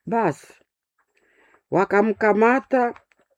Basi wakamkamata,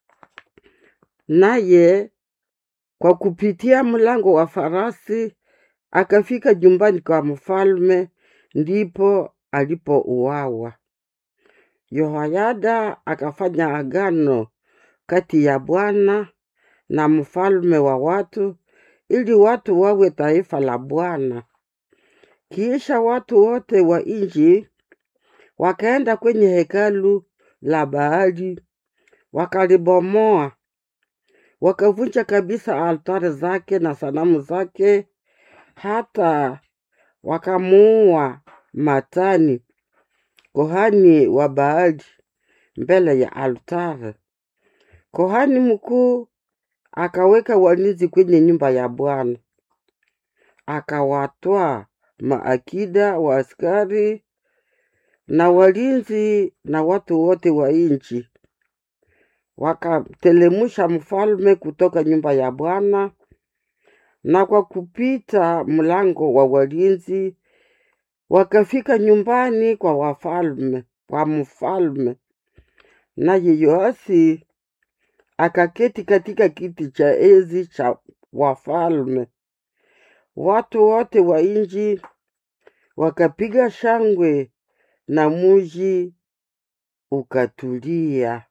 naye kwa kupitia mlango wa farasi akafika jumbani kwa mfalme, ndipo alipouawa. Yehoyada akafanya agano kati ya Bwana na mfalme wa watu, ili watu wawe taifa la Bwana. Kisha watu wote wa nchi wakaenda kwenye hekalu la Baali, wakalibomoa, wakavunja kabisa altari zake na sanamu zake, hata wakamuua Matani kohani wa Baali mbele ya altari. Kohani mkuu akaweka walinzi kwenye nyumba ya Bwana, akawatwaa maakida wa askari na walinzi na watu wote wa nchi, wakamtelemusha mfalme kutoka nyumba ya Bwana, na kwa kupita mlango wa walinzi wakafika nyumbani kwa wafalme kwa mfalme. Naye Yoasi akaketi katika kiti cha enzi cha wafalme. Watu wote wa nchi wakapiga shangwe na muji ukatulia.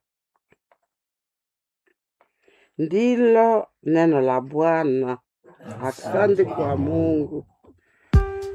Ndilo neno la Bwana. Asante kwa Mungu.